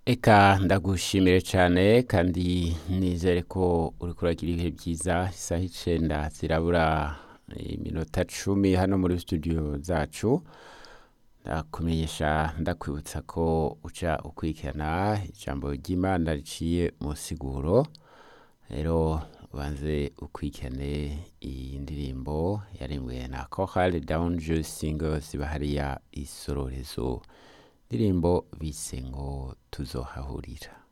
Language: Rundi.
Eka ndagushimire cyane kandi nizere ko uri kuragira ibihe byiza isaha icenda zirabura iminota cumi hano muri studio zacu ndakumenyesha ndakwibutsa ko uca ukurikirana ijambo ry'imana riciye mu siguro rero ubanze ukurikirane iyi ndirimbo yarimwe na Chorale Downje Singers bahariya isororezo ndirimbo bise ngo tuzohahurira